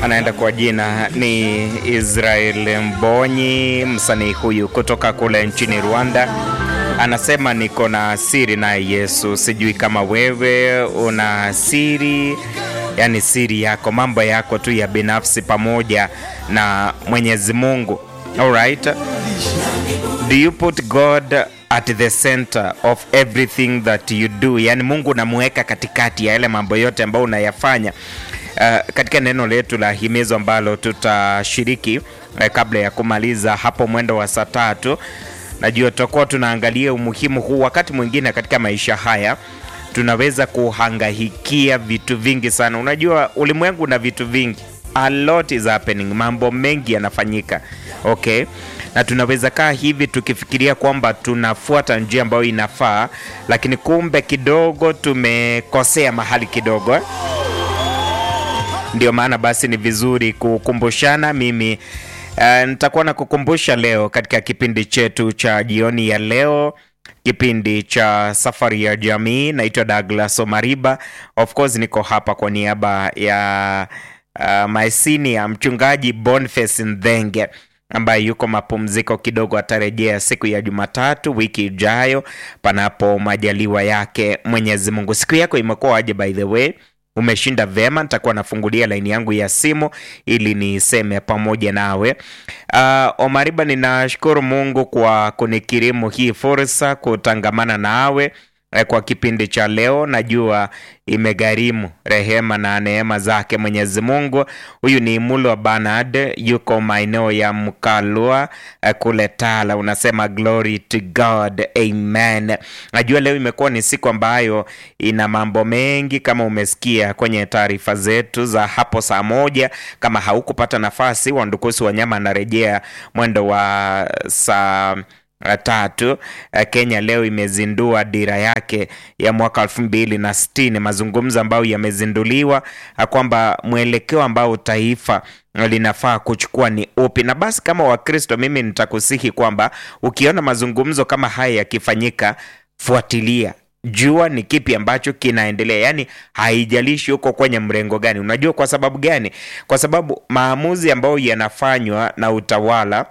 anaenda kwa jina ni Israel Mbonyi, msanii huyu kutoka kule nchini Rwanda. Anasema niko na siri naye Yesu. Sijui kama wewe una siri, yani siri yako, mambo yako tu ya binafsi pamoja na Mwenyezi Mungu. Alright, do you put God at the center of everything that you do? Yani Mungu unamuweka katikati ya yale mambo yote ambayo unayafanya. Uh, katika neno letu la himizo ambalo tutashiriki uh, kabla ya kumaliza hapo mwendo wa saa tatu, najua tutakuwa tunaangalia umuhimu huu. Wakati mwingine katika maisha haya tunaweza kuhangaikia vitu vingi sana. Unajua ulimwengu na vitu vingi, a lot is happening, mambo mengi yanafanyika, okay na tunaweza kaa hivi tukifikiria kwamba tunafuata njia ambayo inafaa, lakini kumbe kidogo tumekosea mahali kidogo eh? Ndio maana basi ni vizuri kukumbushana. Mimi uh, nitakuwa na kukumbusha leo katika kipindi chetu cha jioni ya leo, kipindi cha safari ya jamii. Naitwa Douglas Omariba, of course niko hapa kwa niaba ya uh, maesini ya mchungaji Boniface Ndhenge ambaye yuko mapumziko kidogo, atarejea siku ya Jumatatu wiki ijayo, panapo majaliwa yake Mwenyezi Mungu. Siku yako imekuwa aje? By the way, umeshinda vema? Nitakuwa nafungulia laini yangu ya simu ili niseme pamoja nawe. Uh, Omariba, ninashukuru Mungu kwa kunikirimu hii fursa kutangamana nawe kwa kipindi cha leo. Najua imegharimu rehema na neema zake Mwenyezi Mungu. Huyu ni Mulo Bernard, yuko maeneo ya Mkalua kule Tala. Unasema glory to God, amen. Najua leo imekuwa ni siku ambayo ina mambo mengi, kama umesikia kwenye taarifa zetu za hapo saa moja. Kama haukupata nafasi, Wandukusi Wanyama anarejea mwendo wa saa tatu. Kenya leo imezindua dira yake ya mwaka elfu mbili na sitini, mazungumzo ambayo yamezinduliwa kwamba mwelekeo ambao taifa linafaa kuchukua ni upi. Na basi kama Wakristo, mimi nitakusihi kwamba ukiona mazungumzo kama haya yakifanyika, fuatilia jua ni kipi ambacho kinaendelea, yaani haijalishi huko kwenye mrengo gani. Unajua kwa sababu gani? Kwa sababu maamuzi ambayo yanafanywa na utawala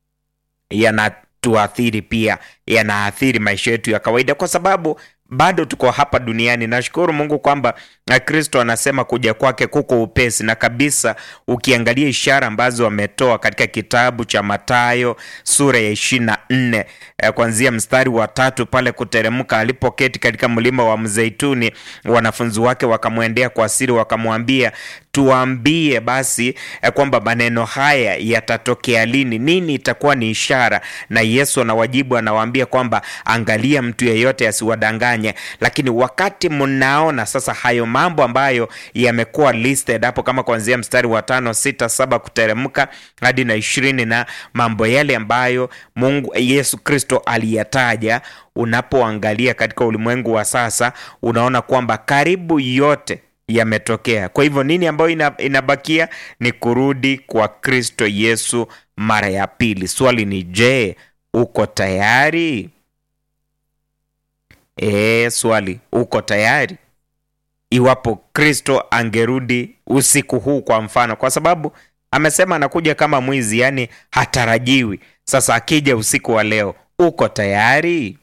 yana tuathiri pia, yanaathiri maisha yetu ya kawaida, kwa sababu bado tuko hapa duniani. Nashukuru Mungu kwamba Kristo anasema kuja kwake kuko upesi, na kabisa ukiangalia ishara ambazo ametoa katika kitabu cha Mathayo sura ya ishirini na nne kuanzia mstari wa tatu pale kuteremka, alipoketi katika mlima wa Mzeituni, wanafunzi wake wakamwendea kwa siri, wakamwambia tuambie basi kwamba maneno haya yatatokea lini? Nini itakuwa ni ishara? Na Yesu anawajibu anawaambia kwamba angalia, mtu yeyote asiwadanganye. Lakini wakati mnaona sasa hayo mambo ambayo yamekuwa listed hapo, kama kuanzia mstari wa tano, sita, saba kuteremka hadi na ishirini, na mambo yale ambayo Mungu Yesu Kristo aliyataja, unapoangalia katika ulimwengu wa sasa, unaona kwamba karibu yote yametokea. Kwa hivyo nini ambayo inabakia ni kurudi kwa Kristo Yesu mara ya pili. Swali ni je, uko tayari? E, swali uko tayari? Iwapo Kristo angerudi usiku huu kwa mfano, kwa sababu amesema anakuja kama mwizi, yaani hatarajiwi. Sasa akija usiku wa leo, uko tayari?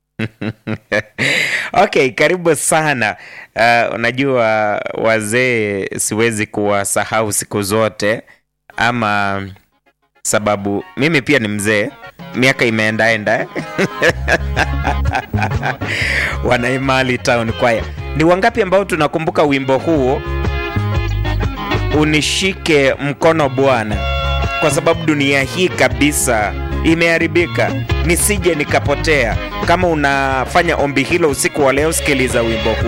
Okay, karibu sana. Uh, unajua wazee siwezi kuwasahau siku zote, ama sababu mimi pia ni mzee, miaka imeendaenda Wanaimali Town Choir. Ni wangapi ambao tunakumbuka wimbo huo, unishike mkono Bwana, kwa sababu dunia hii kabisa imeharibika, nisije nikapotea. Kama unafanya ombi hilo usiku wa leo, sikiliza wimbo huu.